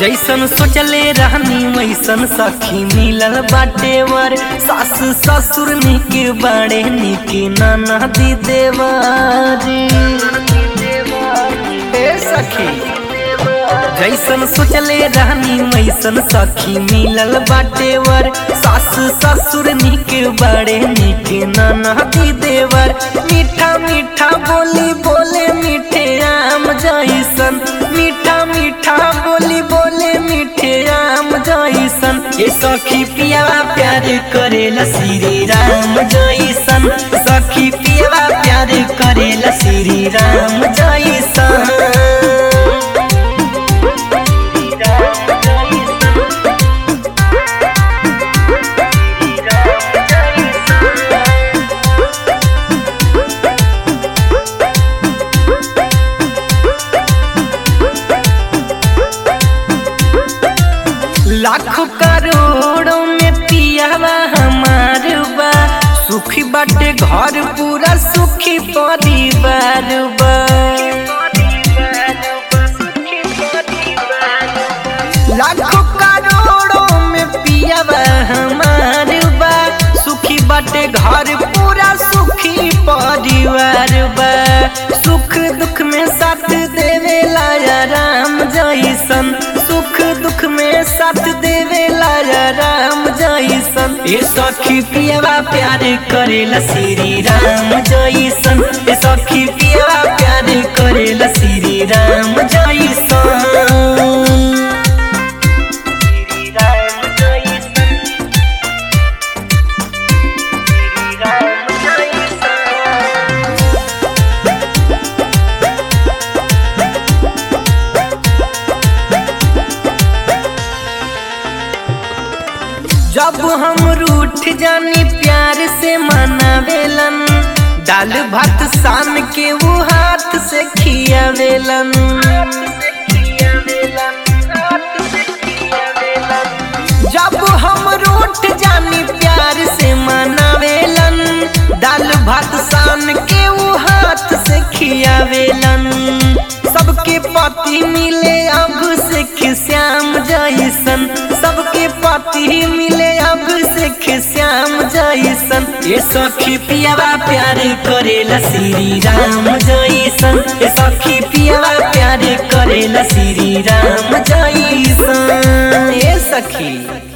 जैसन सोचले रहनी वैसन सखी मिलल बाटे वर सास ससुर निक बड़े निक ननदी देवारी ए सखी जैसन सोचले रहनी वैसन सखी मिलल बाटे वर सास ससुर निक बड़े निक ननदी देवर मीठा मीठा बोली बोले मीठे आम जैसन मीठा मीठा बोली बोले मीठे आम जैसन ये सखी पिया प्यार करेला श्री राम जैसन सखी पिया प्यार करेला श्री राम जैसन लाखों करोड़ों में पियावा हमार बा सुखी बाटे घर पूरा सुखी परिवार बा लाखों करोड़ों में पियावा हमार बा सुखी बाटे घर पूरा सुखी परिवार बा सुख दुख में साथ देवे लाया राम जैसन सुख दुख में साथ देवे लाया राम जैसन ए सखी पियवा प्यार करेला श्री राम जैसन ए सखी पियवा प्यार करेला श्री राम जैसन जब हम रूठ जानी प्यार से मनावेलन दाल भात शाम के वो हाथ से खियावेलन जब हम रूठ जानी प्यार से मनावेलन दाल भात शाम के वो हाथ से खियावेलन सबके पति मिले अब से श्याम जैसन सबके पति मिले अब से श्याम जैसन ये सखी पियावा प्यार करेला श्री राम जैसन ये सखी पियावा प्यार करेला श्री राम जैसन ये सखी